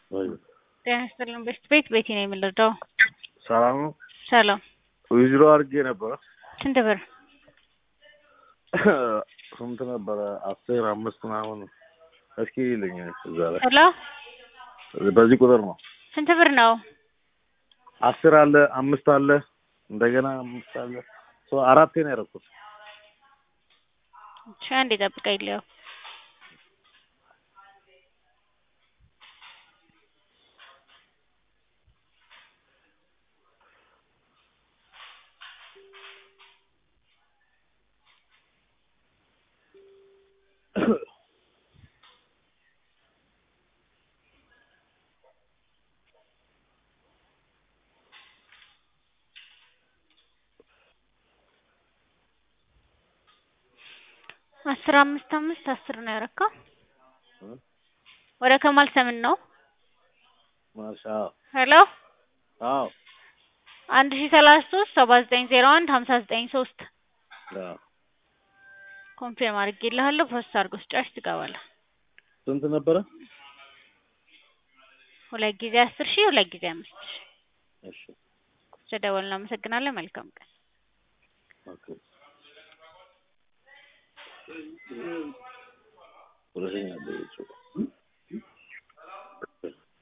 ወይ ጤና ይስጥልን ቤት ቤት ቤቴ ነው የምንረዳው። ሰላም ነው። ሰላም ዊዝድሮ አድርጌ ነበረ። ስንት ብር? ስንት ነበረ? አስር አምስት ምናምን። እስኪ ይልኝ እዛ ላይ ሄሎ በዚህ ቁጥር ነው። ስንት ብር ነው? አስር አለ፣ አምስት አለ፣ እንደገና አምስት አለ። ሶ አራቴ ነው ያደረኩት። እሺ አንዴ ጠብቀኝ ልየው። አስር አምስት አምስት አስር ነው ያረካው። ወደ ከማል ሰምን ነው። ማሻ ሄሎ አዎ አንድ ሺ ሰላሳ ሶስት ሰባ ዘጠኝ ዜሮ አንድ ሀምሳ ዘጠኝ ሶስት አዎ። ኮንፊርም አድርጌልሃለሁ። ፕሮሰስ አድርገው ስጨርስ ትገባለህ። ስንት ነበረ? ሁለት ጊዜ አስር ሺህ ሁለት ጊዜ አምስት ሺህ እሺ ስለደወልን እናመሰግናለን። መልካም ቀን። ኦኬ ሁለተኛ ደረጃ